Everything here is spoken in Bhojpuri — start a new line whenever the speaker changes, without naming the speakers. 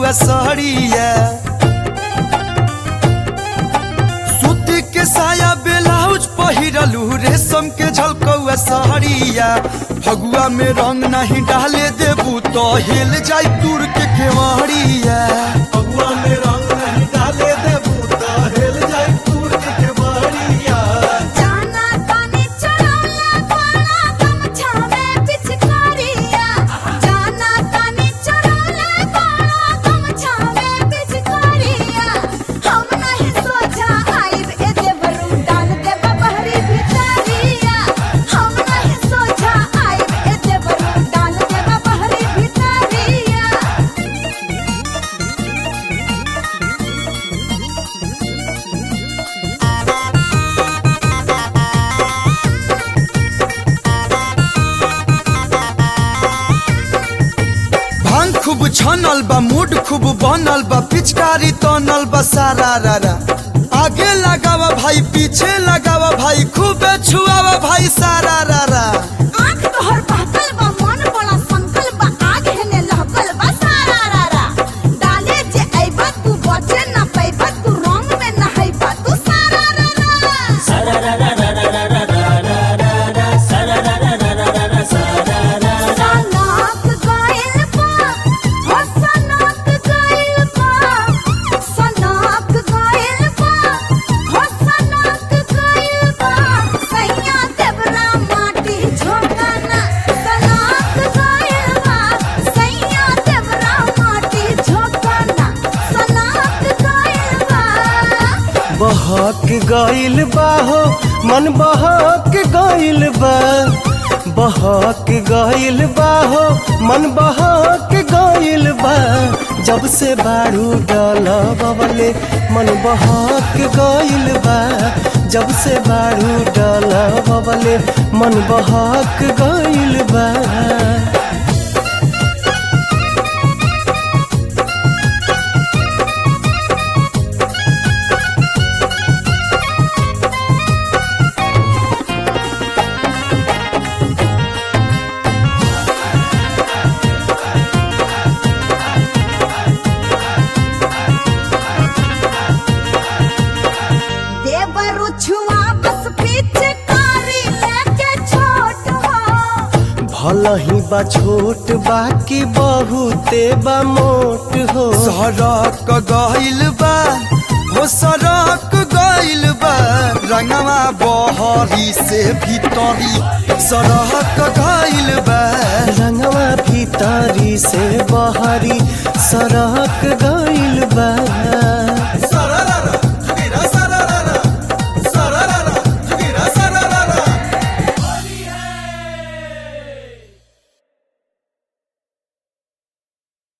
सड़िया सूती के साया ब्लाउज पहिरलू रेशम के झलकौआ सड़िया फगुआ में रंग नहीं डाले देबू तो हिल जाई दूर के केवड़िया फगुआ में रंग नहीं डाले देबू तो हिल जाई दूर के केवड़िया
जाना तानी चढ़ौला पाना गमछा में पिचकारिया जाना तानी चढ़ौला पाना गमछा में पिचकारिया हम नहीं सोचा आइब ए देवरू डाल दे बहरी भितरिया हम नहीं सोचा आइब ए देवरू डाल दे बहरी भितरिया
भांग खूब छनल बा मूड खूब बनल बा पिचकारी तनल बा सारा रारा आगे लगावा भाई पीछे लगावा भाई खूब छुआवा भाई सारा रारा
आँख तोहर बहकल बा मन बड़ा संकल बा आग हेने लहकल बा सारा रारा डाले जे अइबा तू बचे न पैबा तू रंग में नहैबा तू सारा रारा सनक गइल बा हो सनक गइल बा सनक गइल बा हो सनक गइल बा सैया देवरा माटी झोंकना सनक गइल बा सैया देवरा माटी झोंकना सनक गइल बा
बहक गइल बा हो मन बहक गइल बा बहक गइल बा हो मन बहक गइल बा जब से बारू डलबले मन बहक गइल बा जब से बारू डलबले मन बहक गइल बा
देवरु छुआ बस पिचकारी लेके छोट हो
भल ही बा छोट बाकी बहुते बा मोट हो
सड़क गइल बा हो सड़क गइल बा रंगवा बहरी से भीतरी सड़क गइल बा
रंगवा भीतरी से बहरी सड़क गइल बा
सड़क